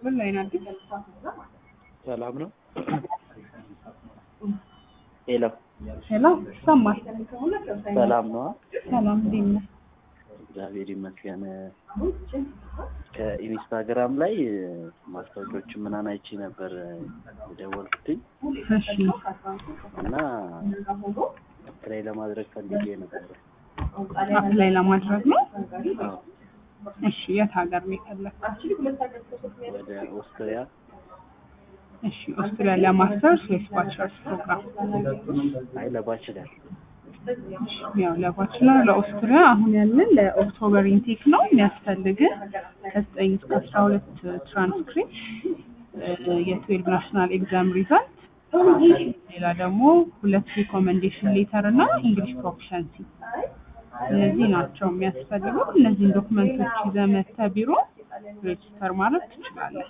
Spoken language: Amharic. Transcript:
ምን ላይ ናት? ሰላም ነው። ሄሎ ሄሎ ይሰማል? ሰላም ነው። ሰላም እንዴት ነህ? እግዚአብሔር ይመስገን። ከኢንስታግራም ላይ ማስታወቂያዎች ምናምን አይቼ ነበር የደወልኩትኝ እሺ እና ትራይ ለማድረግ ፈልጌ ነበር። አፕላይ ለማድረግ ነው። አዎ፣ እሺ የት ሀገር ነው የፈለግከው? ወደ ኦስትሪያ እሺ ኦስትሪያ ለማስተርስ ወይስ ባችለርስ ፕሮግራም? አይ ለባችለር ያው ለባችለር ለኦስትሪያ አሁን ያለን ለኦክቶበር ኢንቴክ ነው የሚያስፈልግ ከዘጠኝ እስከ አስራ ሁለት ትራንስክሪፕት የትዌልቭ ናሽናል ኤግዛም ሪዛልት ሌላ ደግሞ ሁለት ሪኮመንዴሽን ሌተር እና እንግሊሽ ፕሮፊሸንሲ እነዚህ ናቸው የሚያስፈልጉ። እነዚህን ዶክመንቶች ይዘህ መጥተህ ቢሮ ሬጅስተር ማድረግ ትችላለህ።